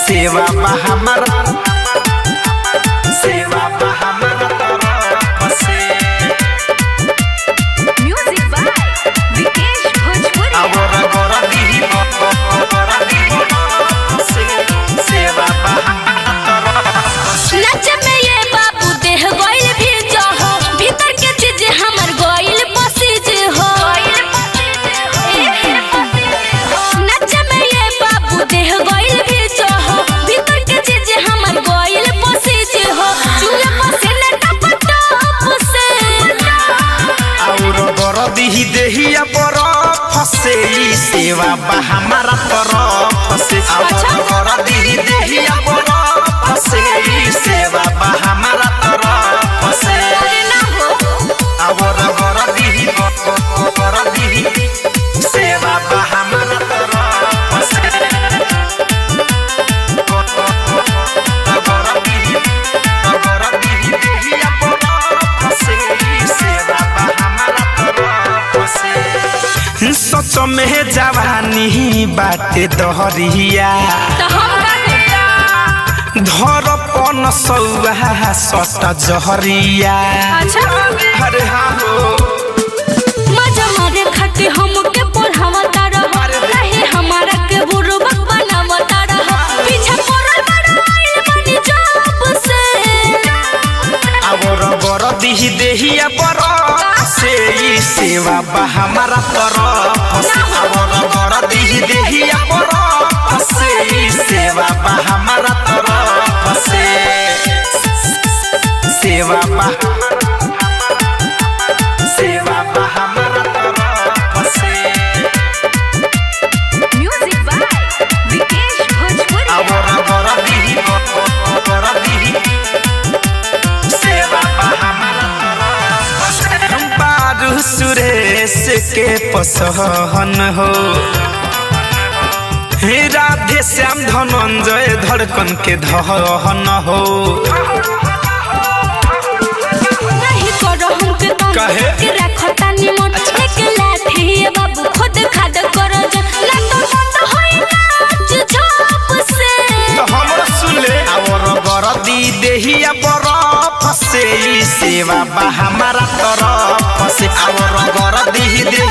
सेवा बा हमारा सेवा बा हमारा तरफ से म्यूजिक बाय विकेश भोजपुरी और गोरा दीही गोरा दीही से सेवा बा हमारा तरफ से नच में ये बाबू देह गइल भी जहो भीतर के चीज हमर गइल पसीज हो नच में ये बाबू देह गइल भी जहो भीतर के चीज हमर गइल पसीज हो चूल्हा पसीना टप टप से और गरदी देहिया पर फसे ई सेवा बा हमारा तरफ से और गरदी देहिया पर फसे ई सेवा बा हमारा तरफ से अरे ना हो और गरदी गरदी सेवा बा हमारा तरफ से गरदी गरदी देहिया पर फसे ई सेवा बा हमारा तरफ से सच में जवानी बाटे दहरिया तो हम का धर पन सौहा सट जहरिया अच्छा अरे हाँ हो मजा मारे खाके हमके पढ़ावता रह रहे हमारा के बुरबक बनावता रह पीछे पड़ल बड़ा आइल बनी जब से और गरदी देहिया पर से ई सेवा बा हमारा तरफ से और गरदी देहिया पर से ई सेवा बा हमारा तरफ से सेवा बा सेवा बा हमारा तरफ से म्यूजिक बाय विकेश भोजपुरी और गरदी गरदी सेवा बा हमारा तरफ से बारू सुरेश के पसहन हो हे राधे श्याम धनंजय धड़कन के धहन हो नहीं करो हमके तंग काहे? के रखता निमन एक लाठी ये बाबू खुद खाद करो जा ना तो बंद होई नाच झाप से तो हमरा सुन ले और गरदी देहिया बरफ से ई सेवा बा हमारा तरफ से और गरदी